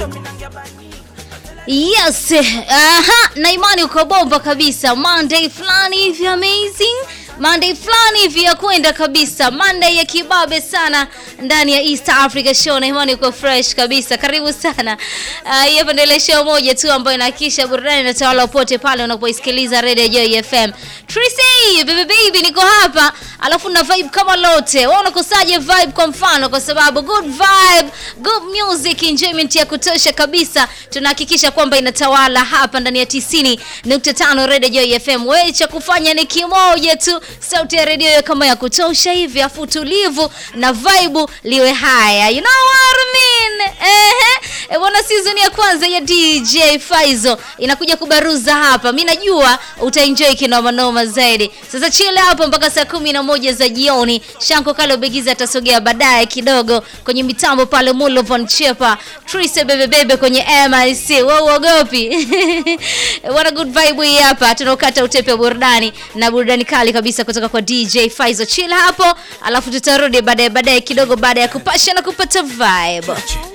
Yes, aha, na imani uko bomba kabisa. Monday fulani hivi amazing. Monday fulani hivi ya kwenda kabisa. Monday ya kibabe sana ndani ya East Africa Show na imani uko fresh kabisa. Karibu sana. Uh, hii hapa ndio ile show moja tu ambayo inahakikisha burudani na tawala popote pale unapoisikiliza Radio Joy FM. Tracy, baby baby niko hapa. Alafu na vibe kama lote. Wewe unakosaje vibe kwa mfano kwa sababu good vibe, good music, enjoyment ya kutosha kabisa. Tunahakikisha kwamba inatawala hapa ndani ya 90.5 Radio Joy FM. Wewe cha kufanya ni kimoja tu, sauti ya radio kama ya kutosha hivi, afu tulivu na vibe liwe haya. You know what I mean? Ehe. E bwana, season ya kwanza ya DJ Faizo inakuja kubaruza hapa. Mimi najua utaenjoy kinoma noma zaidi. Sasa chill hapo mpaka saa kumi na moja za jioni. Shanko Kalo Begiza atasogea baadaye kidogo kwenye mitambo pale Mulovon Chepa. Trise bebe bebe kwenye MIC. Wewe uogopi? Wana good vibe hii hapa. Tunaokata utepe wa burudani na burudani kali kabisa kutoka kwa DJ Faizo. Chill hapo, alafu tutarudi baadaye baadaye kidogo baada ya kupasha na kupata vibe.